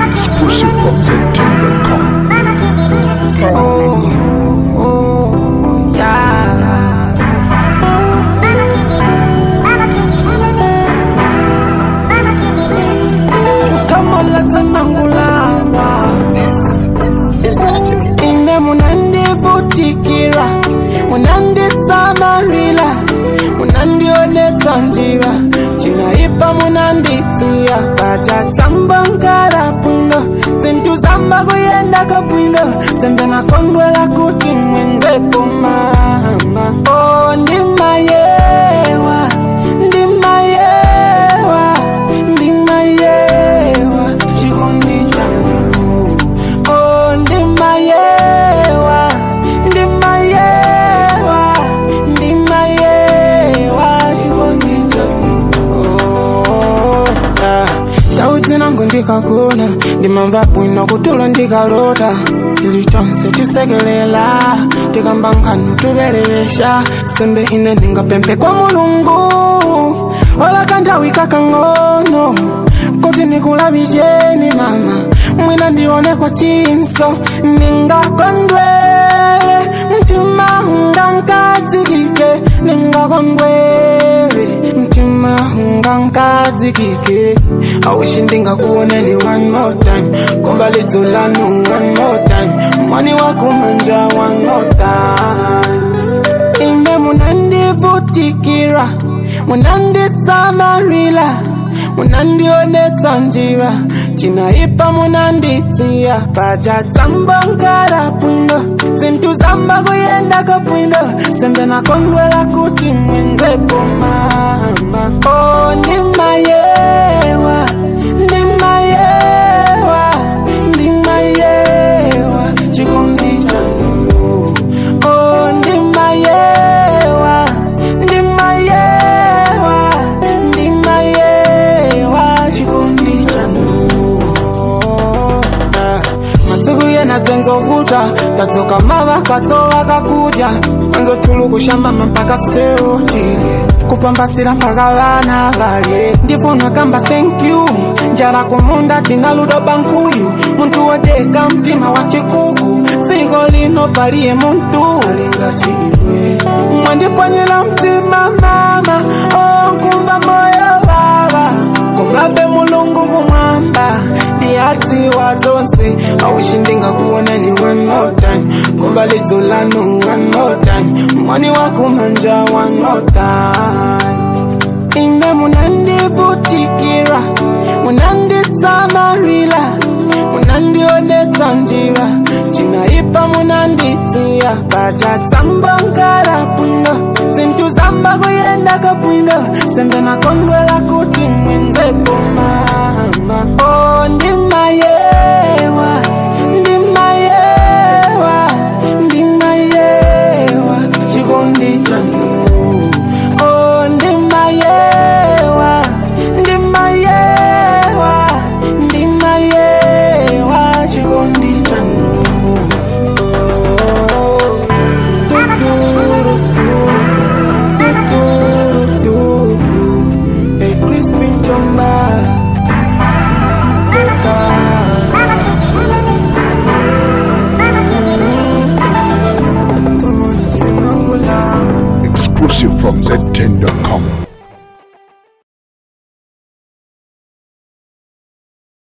Exclusive from ZTM.com. Yeah. Kutamala tsanangulana ine munandivutikira munanditsamarila munandionetsa njira cinaipa munanditsiya pacatsamba nkara bwino zinthu zamba kuyenda kabwino sembe nakondwela kuti mwenzepo mama oh, ndimayewa ndimayewa ndimayewa chikondi changu oh, ndimayewa ndimayewa ndimayewa chikondi changu oh, ah. Dauti nangu ndikagona ndimamva bwino kutulo ndikalota tili tonse tisekelela tikamba nkhanu tubelewesha sembe ine ndingapemphe kwa mulungu wala kanthawi kakang'ono kuti nikulavicheni mama mwina ndione kwa chinso ningakondwele mtima ungankadzikike ningakondwele mtima ungankadzikike awishi ndingakuoneni one more time komba lidzo lanu one more time mwani wakumanja one more time ine munandivutikira munanditsamarila munandionetsa njira cinaipa munanditsiya pacatsamba nkara bwino zinthu zamba kuyenda kabwino sembe nakondwela kuti mwenzepo mama oh, ndimayewa ndimayewa ndimayewa chikondi changu oh, ndimayewa ndimayewa ndimayewa chikondi changu Ah, masiku yena dzenzovuta tadzoka mava katsova kakudya anzotulukushambama mpaka seutile kupambasira mpaka vana valye ndifuna kamba thank you njala kumunda tina ludo bankuyu muntu wodeka mtima wa chikuku dziko lino paliye muntu alingachiwe mwandipwanyira mtima mama onkumva moyo vava kumabe mulungu kumwamba ndiyadziwa zonse awishi ndingakuoneni one more time kumva lidzo lanu one more time mwani wakumanja one more time ine munandivutikira munanditsamarila munandionetsa njira cinaipa munanditsiya pacatsamba nkara bwino zinthu zamba kuyenda kabwino sembe nakondwela kuti mwenzepo